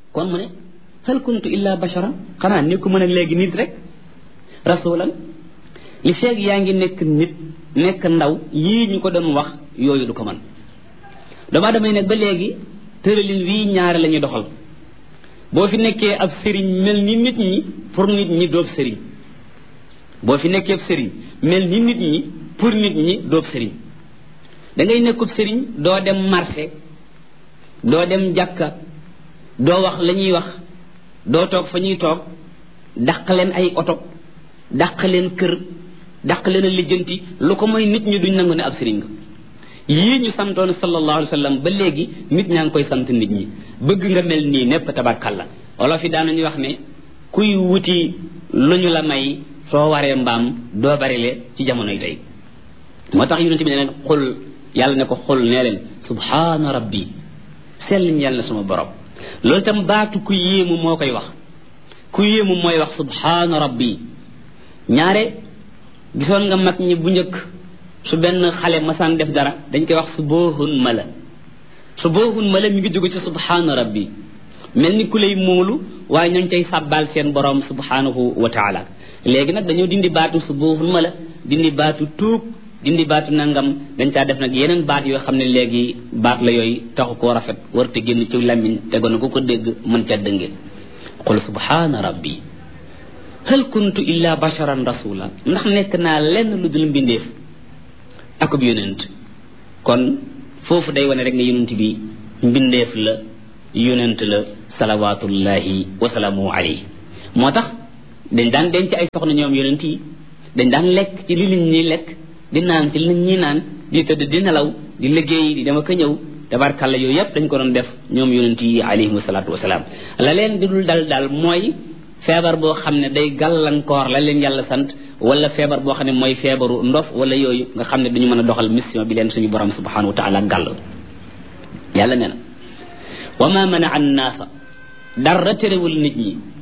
kon mu ne hal kuntu illa basharan xanaa nekku mën a léegi nit rek rasulan li feeg yaa ngi nekk nit nekk ndaw yii ñu ko doon wax yooyu du ko man dama damay nekk ba léegi tëralin wii ñaare la ñuy doxal boo fi nekkee ab sëriñ mel ni nit ñi pour nit ñi doob sëriñ boo fi nekkee ab sëriñ mel ni nit ñi pour nit ñi doob sëriñ da ngay nekkub sëriñ doo dem marché doo dem jàkka doo wax la ñuy wax doo toog fa ñuy toog dàq leen ay oto dàq leen kër dàq leen a lijjanti lu ko mooy nit ñi duñ nangu ne ab sëriñ nga yii ñu santoon sallallahu alayhi wa sallam ba léegi nit ñaa ngi koy sant nit ñi bëgg nga mel nii népp tabarkalla olof yi daanañu wax ne kuy wuti lu ñu la may soo waree mbaam doo barile ci jamonoy tey moo tax yonente bi ne leen xul yàlla ne ko xul nee leen subhaana rabbi sell ñeel na sama borom loolu itam baatu ku yéemu moo koy wax ku yéemu mooy wax subhaana rabbi ñaare gisoon nga mag ñi bu njëkk su benn xale masaan def dara dañ koy wax su boohun mala su boohun mala mi ngi jóge ci subhaana rabbi mel ni ku lay móolu waaye ñooñ tey sàbbaal seen borom subhanahu wa taala léegi nag dañoo dindi baatu su boohun mala dindi baatu tuub dindi baatu nangam dañ caa def nag yeneen baat yoo xam ne léegi baat la yooyu taxu koo rafet warute génn ci làmmiñ tegoon na ku ko dégg mën ca dënge qul subhaana rabbi hal kuntu illa basharan rasula ndax nekk naa lenn lu dul mbindeef akub yonent kon foofu day wane rek ne yonent bi mbindeef la yonent la salawatullahi wasalaamu alayhi moo tax dañ daan denc ay soxna ñoom yonent yi dañ daan lekk ci li nit ñi lekk di naan ci li nit ñi naan di tëdd di nelaw di liggéey di dama ko ñëw tabarkàlla yooyu yëpp dañ ko doon def ñoom yonent yi alayhim salaatu wasalaam la leen di dul dal daal mooy feebar boo xam ne day gàllankoor la leen yàlla sant wala feebar boo xam ne mooy feebaru ndof wala yooyu nga xam ne duñu mën a doxal mission bi leen suñu borom subhanahu wa taala gàll yàlla nee na wa ma mana an naasa dara terewul nit ñi